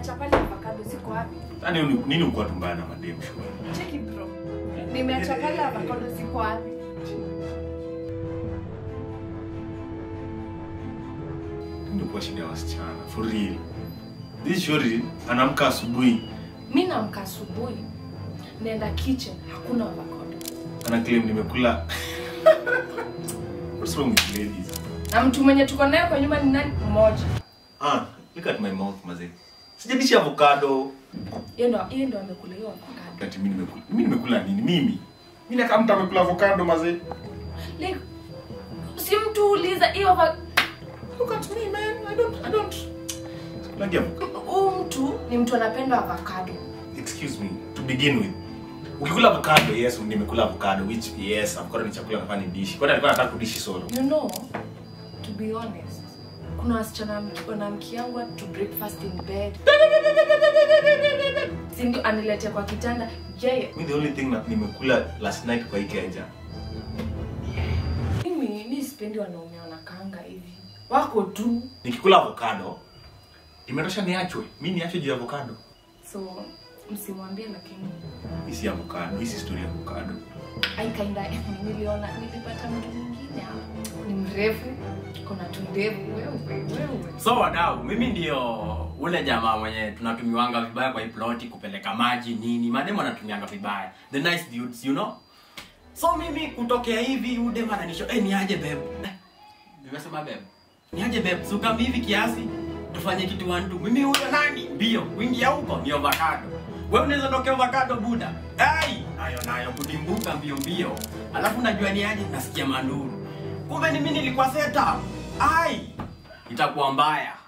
nimeacha pale avocado ziko wapi? Yaani uni- nini uko tumbaya na madem shule? Cheki bro. Nimeacha pale avocado ziko wapi? Ndio kwa shida ya wasichana. For real. This shori anaamka asubuhi Mimi naamka asubuhi. Naenda kitchen, hakuna avocado. ana claim nimekula What's wrong with ladies? Na mtu mwenye tuko naye kwa nyumba ni nani? Mmoja. Ah, look at my mouth mazee. Sijadishi avocado. Yeye ndo yeye ndo amekula hiyo avocado. Ati mimi nimekula. Mimi nimekula nini? Mimi. Mimi kama mtu amekula avocado mazee. Like si mtu uliza hiyo avocado. Look at me man. I don't I don't. Sikulagi avocado. Huyu mtu ni mtu anapenda avocado. Excuse me. To begin with. Ukikula avocado, yes, nimekula avocado which yes, avocado ni chakula nafaa ni dishi. Kwani alikuwa anataka kudishi solo. You know, to be honest, kuna wasichana wanamkiangwa to breakfast in bed. Si ndio aniletea kwa kitanda. Yeye Me the only thing na nimekula last night kwa Ikeja. mimi mi sipendi wanaume wanakaanga hivi. Wako tu. Nikikula avocado, imetosha niachwe. Mimi niachwe juu ya avocado. So msimwambie lakini Hii si avocado, hii si story ya avocado. I kinda niliona nilipata mtu mwingine hapa. Ni mrefu, kuna tundevu wewe wewe. So wadau, mimi ndio ule jamaa mwenye tunatumiwanga vibaya kwa hii ploti kupeleka maji nini. Mademu anatumianga vibaya. The nice dudes, you know. So mimi kutokea hivi udem ananisho, eh ni aje babe. Eh, Nimesema babe. Ni aje babe, suka hivi kiasi tufanye kitu one two. Mimi huyo nani? Mbio, kuingia huko ni avocado. Wewe unaweza tokea avocado buda. Ai, nayo nayo kudimbuka mbio mbio. Alafu najua ni aje nasikia manduru. Kumbe ni mimi nilikuwa setup. Ai, itakuwa mbaya.